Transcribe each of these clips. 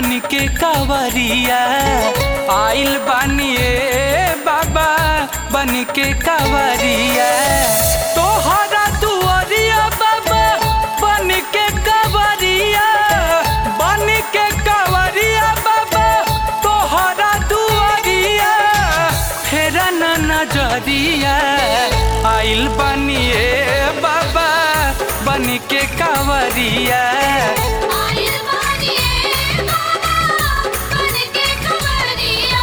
बन के कावरिया आइल बानिए बाबा बन के कावरिया तोहरा दुआरिया बाबा बन के कावरिया बन के कावरिया बाबा तोहरा दुआरिया फेरा न नजरिया आइल बनिए बाबा बन के कावरिया आइल बानिए बाबा बन के कवरिया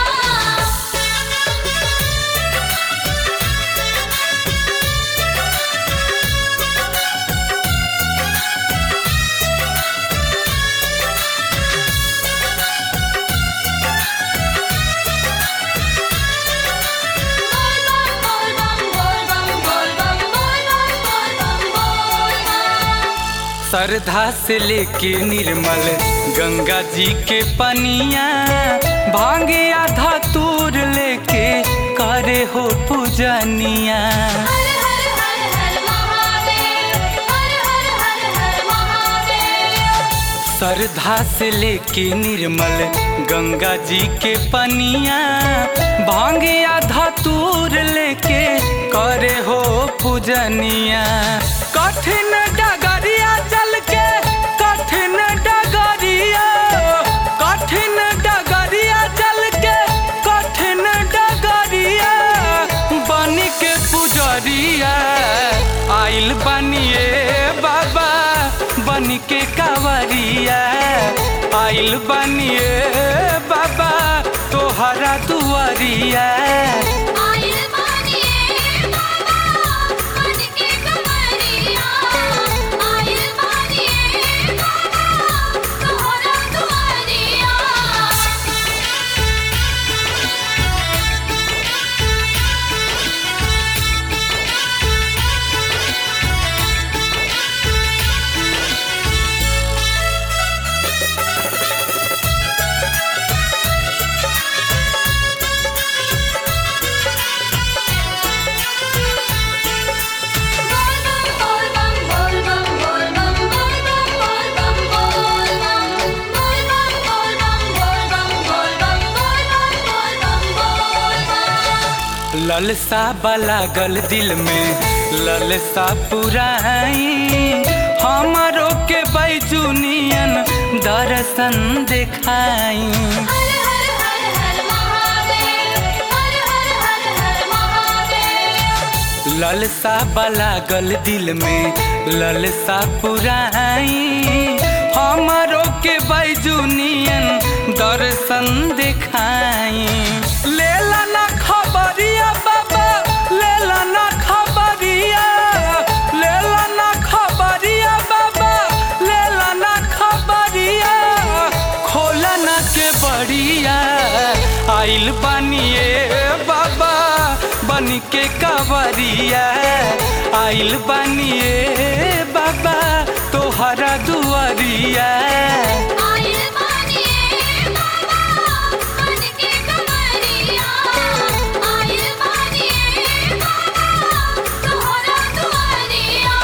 बोल बम बोल बम बोल बम बोल बम बोल बम बोल बम श्रद्धा से लेके निर्मल गंगा जी के पनिया भांगे आधा तूर लेके करे हो पूजनिया हर हर हर हर महादेव हर हर हर हर महादेव श्रद्धा से लेके निर्मल गंगा जी के पनिया भांगे आधा तूर लेके करे हो पूजनिया कठिन डगरिया चल के कठिन डगरिया कठिन डगरिया चल के कठिन डगरिया बन के पुजरिया आइल बनिए बाबा बन के कावरिया आइल बनिए बाबा तोहरा दुआरिया आइल बानिए बाबा बन के कवरिया आइल बानिए बाबा तोहरा दुआरिया बोल बम बोल बम बोल बम बोल बम बोल बम बोल बम बोल बम बोल बम बोल बम बोल बम बोल बम बोल बम बोल बम ललसा बलागल दिल में ललसा पुराई हमारो के बैजुनियन दर्शन देखाई हर हर हर हर महादेव हर हर हर हर महादेव ललसा बलागल दिल में ललसा पुराई हमारो के बैजुनियन दर्शन देखाई लेला ना खबरिया बाबा लेला ना खबरिया लेला ना खबरिया बाबा लेला ना खबरिया खोला ना के बड़िया आइल बनिए बाबा बन के कावरिया आइल बनिए बाबा तोहरा दुआरिया आइल बानिए बाबा बन के कवरिया आइल बानिए बाबा तोहरा दुआरिया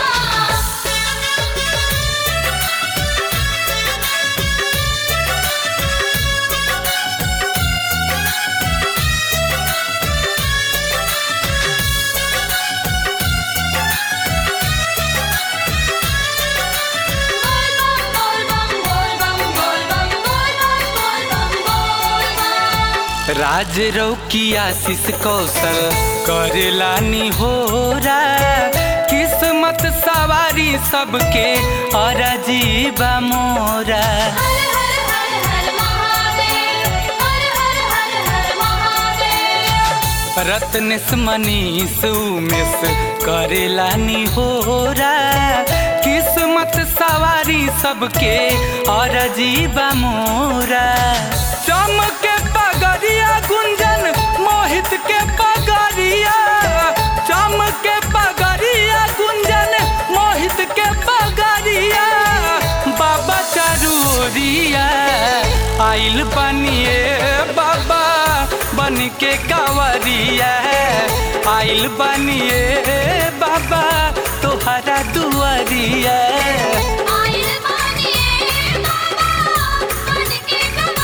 बोल बम बोल बम बोल बम बोल बम बोल बम बोल बम राज रौकी आशीष कौशल करेला निहोरा किस्मत सवारी सबके अरजीबा मोरा हर हर हर हर महादेव हर हर हर हर महादेव रत्नेश मनीष उमेश करेला निहोरा किस्मत सवारी सबके अरजीबा मोरा चमके पगरिया गुंजन मोहित के पगरिया चमके पगरिया गुंजन मोहित के पगरिया बाबा चरूरिया आइल बनिए बाबा बन के कावरिया आइल बनिए बाबा तोहरा दुआरिया आइल बानिए बाबा बन के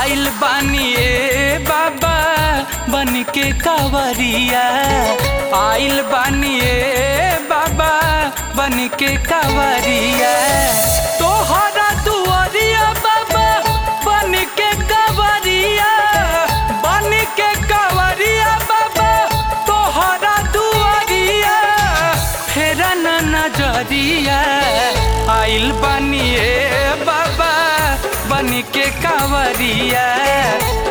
आइल बानिए बाबा बन के कावरिया आइल बानिए बाबा बन के कावरिया तोहरा दुआरिया बाबा बन के कावरिया बन के कावरिया बाबा तोहरा दुआरिया फेरा न नजरिया आइल बनिए बाबा बन के कावरिया